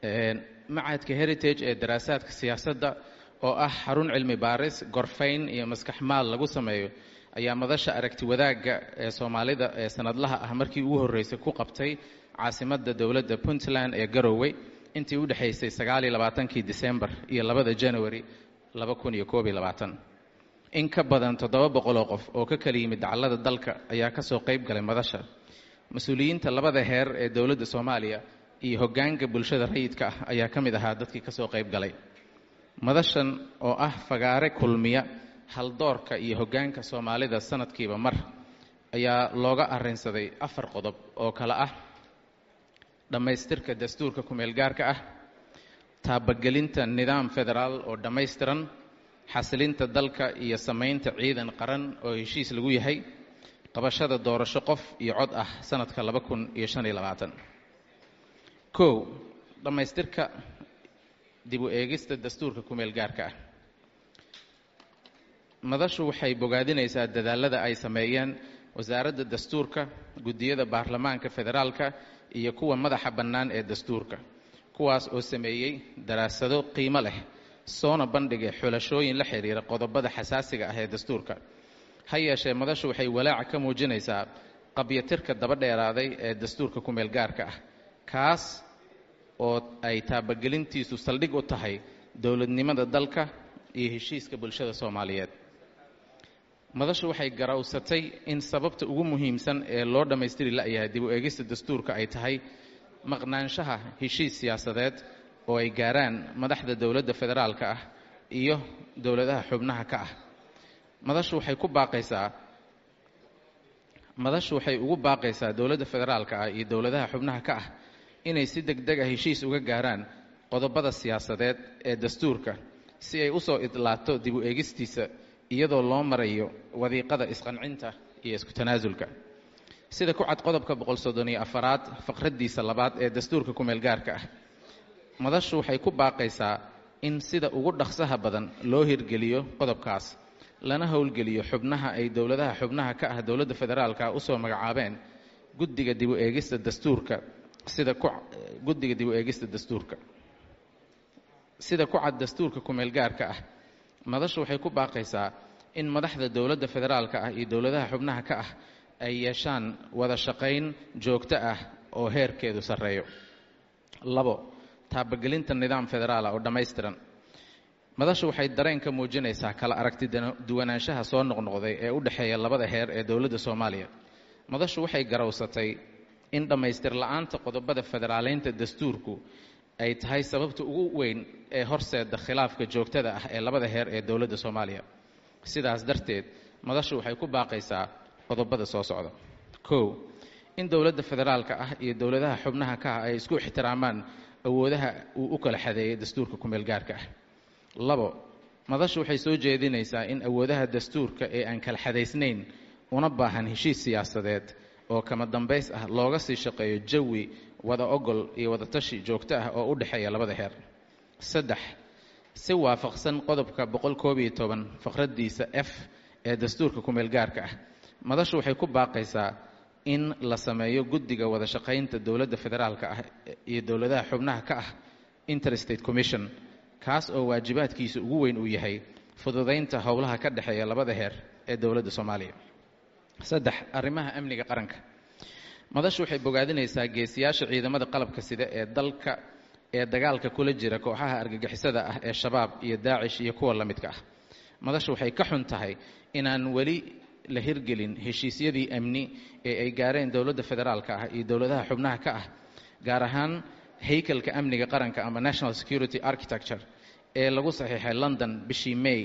macadka heritage ee daraasaadka siyaasadda oo ah xarun cilmi baaris gorfayn iyo maskax maal lagu sameeyo ayaa madasha aragti wadaagga ee soomaalida ee sanadlaha ah markii ugu horreysay ku qabtay caasimadda dowladda puntland ee garowe intii u dhexaysay sagaaliyo labaatankii disembar iyo labada january laba kun iyo koob iyo labaatan in ka badan toddoba boqoloo qof oo ka kala yimid dacallada dalka ayaa ka soo qayb galay madasha mas-uuliyiinta labada heer ee dowladda soomaaliya iyo hoggaanka bulshada rayidka ah ayaa ka mid ahaa dadkii ka soo qayb galay madashan oo ah fagaare kulmiya haldoorka iyo hoggaanka soomaalida sanadkiiba mar ayaa looga arrinsaday afar qodob oo kale ah dhammaystirka dastuurka kumeel gaarka ah taabagelinta nidaam federaal oo dhammaystiran xasilinta dalka iyo samaynta ciidan qaran oo heshiis lagu yahay qabashada doorasho qof iyo cod ah sanadka laba kun iyo shan iyo labaatan kow dhammaystirka dib u eegista dastuurka kumeel gaarka ah madashu waxay bogaadinaysaa dadaalada ay sameeyeen wasaaradda dastuurka guddiyada baarlamaanka federaalka iyo kuwa madaxa bannaan ee dastuurka kuwaas oo sameeyey daraasado qiimo leh soona bandhigay xulashooyin la xidhiira qodobada xasaasiga ah ee dastuurka ha yeeshee madashu waxay walaaca ka muujinaysaa qabyatirka daba dheeraaday ee dastuurka kumeel gaarka ah kaas oo ay taabagelintiisu saldhig u tahay dowladnimada dalka iyo heshiiska bulshada soomaaliyeed madashu waxay garawsatay in sababta ugu muhiimsan ee loo dhammaystiri la'yahay dib u eegista dastuurka ay tahay maqnaanshaha heshiis siyaasadeed oo ay gaaraan madaxda dowladda federaalka ah iyo dowladaha xubnaha ka ah madashu waxay ku baaqaysaa madashu waxay ugu baaqaysaa dowladda federaalka ah iyo dowladaha xubnaha ka ah inay si deg deg ah heshiis uga gaaraan qodobada siyaasadeed ee dastuurka si ay u soo idlaato dib u eegistiisa iyadoo loo marayo wadiiqada isqancinta iyo isku tanaasulka sida ku cad qodobka boqol soddon iyo afaraad faqraddiisa labaad ee dastuurka kumeel gaarka ah madashu waxay ku baaqaysaa in sida ugu dhaqsaha badan loo hirgeliyo qodobkaas lana howlgeliyo xubnaha ay dowladaha xubnaha ka ah dowladda federaalka usoo magacaabeen guddiga dib u eegista dastuurka sida ku guddiga dib u eegista dastuurka sida ku cad dastuurka kumeel gaarka ah madashu waxay ku baaqaysaa in madaxda dowladda federaalka ah iyo dowladaha xubnaha ka ah ay yeeshaan wada shaqayn joogto ah oo heerkeedu sarreeyo labo taabagelinta nidaam federaala oo dhammaystiran madashu waxay dareen ka muujinaysaa kala aragti duwanaanshaha soo noqnoqday ee u dhexeeya labada heer ee dowladda soomaaliya madashu waxay garawsatay in dhammaystir la-aanta qodobada federaaleynta dastuurku ay tahay sababta ugu weyn ee horseeda khilaafka joogtada ah ee labada heer ee dowladda soomaaliya sidaas darteed madashu waxay ku baaqaysaa qodobada soo socda kow in dowladda federaalka ah iyo dowladaha xubnaha ka ah ay isku ixtiraamaan awoodaha uu u kala xadeeyay dastuurka kumeel gaarka ah labo madashu waxay soo jeedinaysaa in awoodaha dastuurka ee aan kala xadaysnayn una baahan heshiis siyaasadeed oo kama dambays ah looga sii shaqeeyo jawi wada ogol iyo wada tashi joogto ah oo u dhexeeya labada heer saddex si waafaqsan qodobka boqol koob iyo toban faqraddiisa f ee dastuurka kumeel gaarka ah madashu waxay ku baaqaysaa in la sameeyo guddiga wada shaqaynta dowladda federaalka ah iyo dowladaha xubnaha ka ah interstate commission kaas oo waajibaadkiisa ugu weyn uu yahay fududaynta howlaha ka dhexeeya labada heer ee dowladda soomaaliya saddex arrimaha amniga qaranka madashu waxay bogaadinaysaa geesiyaasha ciidamada qalabka sida ee dalka ee dagaalka kula jira kooxaha argagixisada ah ee shabaab iyo daacish iyo kuwa la midka ah madashu waxay ka xun tahay inaan weli la hirgelin heshiisyadii amni ee ay gaareen dowladda federaalka ah iyo dowladaha xubnaha ka ah gaar ahaan haykalka amniga qaranka ama national security architecture ee lagu saxiixay london bishii may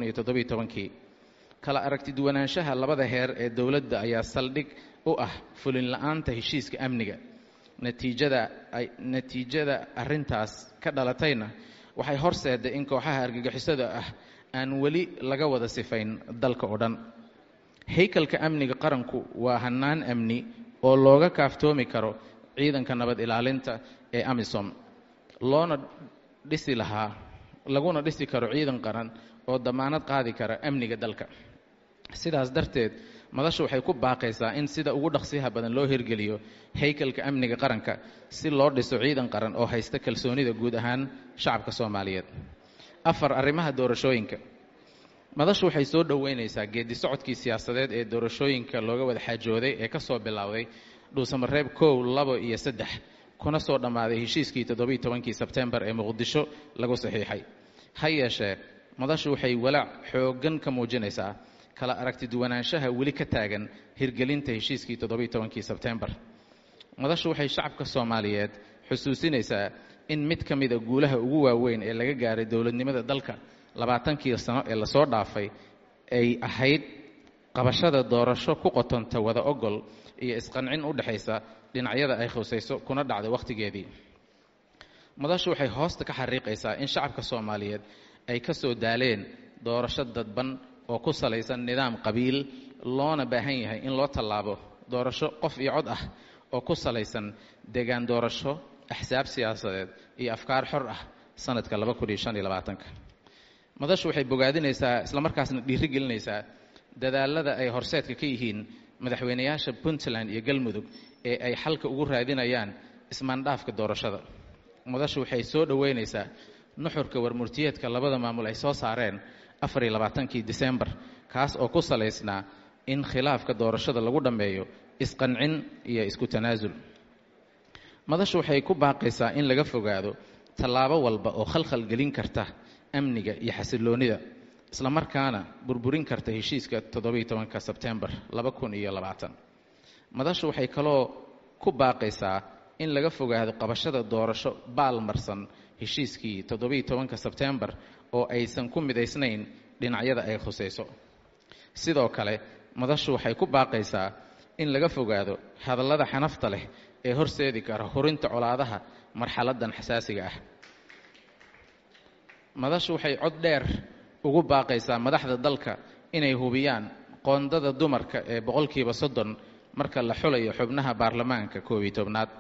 kii kala aragti duwanaanshaha labada heer ee dowladda ayaa saldhig u ah fulin la-aanta heshiiska amniga natiijada natiijada arrintaas ka dhalatayna waxay horseeday in kooxaha argagixisada ah aan weli laga wada sifayn dalka oo dhan haykalka amniga qaranku waa hannaan amni oo looga kaaftoomi karo ciidanka nabad ilaalinta ee amisom loona dhisi lahaa laguna dhisi karo ciidan qaran oo damaanad qaadi kara amniga dalka sidaas darteed madashu waxay ku baaqaysaa in sida ugu dhaqsiyaha badan loo hirgeliyo haykalka amniga qaranka si loo dhiso ciidan qaran oo haysta kalsoonida guud ahaan shacabka soomaaliyeed afar arrimaha doorashooyinka madashu waxay soo dhoweynaysaa geedi socodkii siyaasadeed ee doorashooyinka looga wada xaajooday ee ka soo bilowday dhuusamareeb kow labo iyo saddex kuna soo dhammaaday heshiiskii toddobiiy tobankii sebtembar ee muqdisho lagu saxiixay ha yeeshee madashu waxay walaac xooggan ka muujinaysaa kala aragti duwanaanshaha weli ka taagan hirgelinta heshiiskii toddobiiy tobankii sebtembar madashu waxay shacabka soomaaliyeed xusuusinaysaa in mid ka mida guulaha ugu waaweyn ee laga gaaray dowladnimada dalka labaatankii sano ee lasoo dhaafay ay ahayd qabashada doorasho ku qotonta wada ogol iyo isqancin u dhexaysa dhinacyada ay khusayso kuna dhacday wakhtigeedii madashu waxay hoosta ka xariiqaysaa in shacabka soomaaliyeed ay ka soo daaleen doorasho dadban oo ku salaysan nidaam qabiil loona baahan yahay in loo tallaabo doorasho qof iyo cod ah oo ku salaysan deegaan doorasho axsaab siyaasadeed iyo afkaar xor ah sanadka madashu waxay bogaadinaysaa islamarkaasna dhiiri gelinaysaa dadaalada ay horseedka ka yihiin madaxweynayaasha puntland iyo galmudug ee ay xalka ugu raadinayaan ismaandhaafka doorashada madashu waxay soo dhoweynaysaa nuxurka warmurtiyeedka labada maamul ay soo saareen afariyo labaatankii disembar kaas oo ku salaysnaa in khilaafka doorashada lagu dhammeeyo isqancin iyo isku tanaasul madashu waxay ku baaqaysaa in laga fogaado tallaabo walba oo khalkhal gelin karta amniga iyo xasiloonnida islamarkaana burburin karta heshiiska toddobiiy tobanka sebtembar laba kun iyo labaatan madashu waxay kaloo ku baaqaysaa in laga fogaado qabashada doorasho baalmarsan heshiiskii toddobiiy tobanka sebtembar oo aysan ku midaysnayn dhinacyada ay khusayso sidoo kale madashu waxay ku baaqaysaa in laga fogaado hadallada xanafta leh ee horseedi kara hurinta colaadaha marxaladan xasaasiga ah madashu waxay cod dheer ugu baaqaysaa madaxda dalka inay hubiyaan qoondada dumarka ee boqolkiiba soddon marka la xulayo xubnaha baarlamaanka koob iyo tobnaad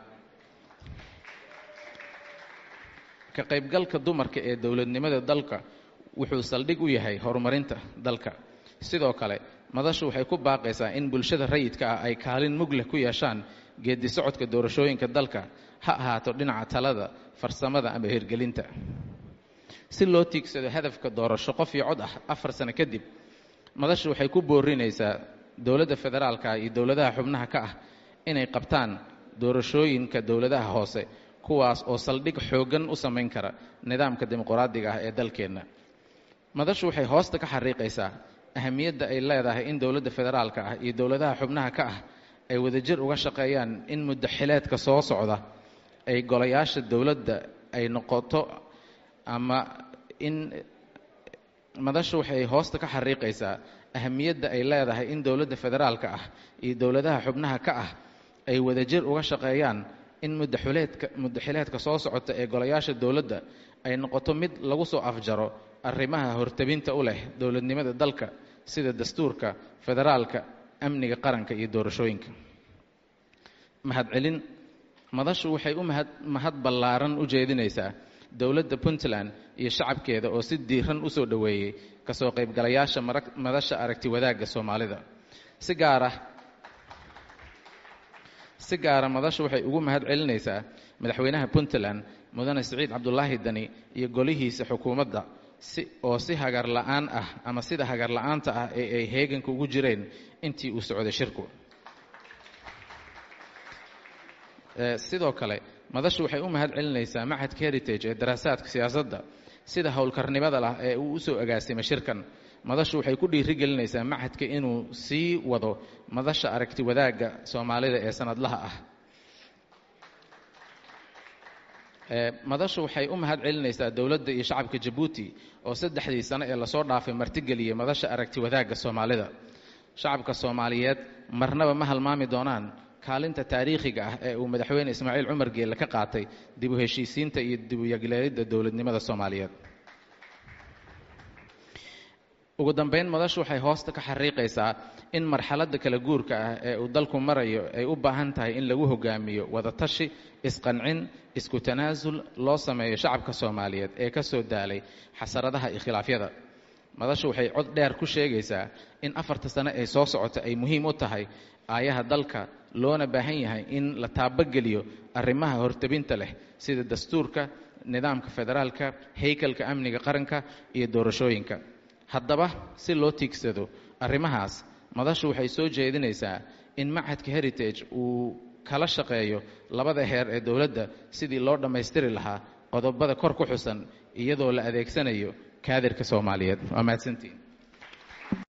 ka qaybgalka dumarka ee dowladnimada dalka wuxuu saldhig u yahay horumarinta dalka sidoo kale madashu waxay ku baaqaysaa in bulshada rayidka ah ay kaalin mug leh ku yeeshaan geedi socodka doorashooyinka dalka ha ahaato dhinaca talada farsamada ama hirgelinta si loo tiigsado hadafka doorasho qof iyo cod ah afar sano kadib madashu waxay ku boorinaysaa dowladda federaalka iyo dowladaha xubnaha ka ah inay qabtaan doorashooyinka dowladaha hoose kuwaas oo saldhig xooggan u samayn kara nidaamka dimuqraadiga ah ee dalkeenna madashu waxay hoosta ka xariiqaysaa ahamiyadda ay leedahay in dowladda federaalka ah iyo dowladaha xubnaha ka ah ay wadajir uga shaqeeyaan in muddaxileedka soo socda ay golayaasha dowladda ay noqoto ama in madashu waxay hoosta ka xariiqaysaa ahamiyadda ay leedahay in dowladda federaalka ah iyo dowladaha xubnaha ka ah ay wadajir uga shaqeeyaan in muddaxileedka muddaxileedka soo socota ee golayaasha dowladda ay noqoto mid lagu soo afjaro arrimaha hortabinta u leh dowladnimada dalka sida dastuurka federaalka amniga qaranka iyo doorashooyinka mahadcelin madashu waxay u mahad mahad ballaaran u jeedinaysaa dowladda puntland iyo shacabkeeda oo si diiran u soo dhoweeyey kasoo qaybgalayaasha madasha aragti wadaagga soomaalida si gaara si gaara madashu waxay ugu mahad celinaysaa madaxweynaha puntland mudane siciid cabdulaahi dani iyo golihiisa xukuumadda si oo si hagar la'aan ah ama sida hagar la'aanta ah ee ay heeganka ugu jireen intii uu socday shirku sidoo kale madashu waxay u mahad celinaysaa machadka heritage ee daraasaadka siyaasadda sida howlkarnimada lah ee uu usoo agaasimay shirkan madashu waxay ku dhiiri gelinaysaa machadka inuu sii wado madasha aragti wadaagga soomaalida ee sanadlaha ah madashu waxay u mahad celinaysaa dowladda iyo shacabka jabuuti oo saddexdii sano ee lasoo dhaafay martigeliyey madasha aragti wadaagga soomaalida shacabka soomaaliyeed marnaba ma halmaami doonaan kaalinta taariikhiga ah ee uu madaxweyne ismaaciil cumar geelle ka qaatay dib u heshiisiinta iyo dib u yagleelidda dowladnimada soomaaliyeed ugu dambayn madashu waxay hoosta ka xariiqaysaa in marxaladda kala guurka ah ee uu dalku marayo ay u baahan tahay in lagu hogaamiyo wadatashi isqancin isku tanaasul loo sameeyo shacabka soomaaliyeed ee ka soo daalay xasaradaha iyo khilaafyada madashu waxay cod dheer ku sheegaysaa in afarta sano ee soo socota ay muhiim u tahay aayaha dalka loona baahan yahay in la taabageliyo arrimaha hortabinta leh sida dastuurka nidaamka federaalka haykalka amniga qaranka iyo doorashooyinka haddaba si loo tiigsado arrimahaas madashu waxay soo jeedinaysaa in machadka heritage uu kala shaqeeyo labada heer ee dowladda sidii loo dhammaystiri lahaa qodobada kor ku xusan iyadoo la adeegsanayo kaadirka soomaaliyeed waa mahadsantiin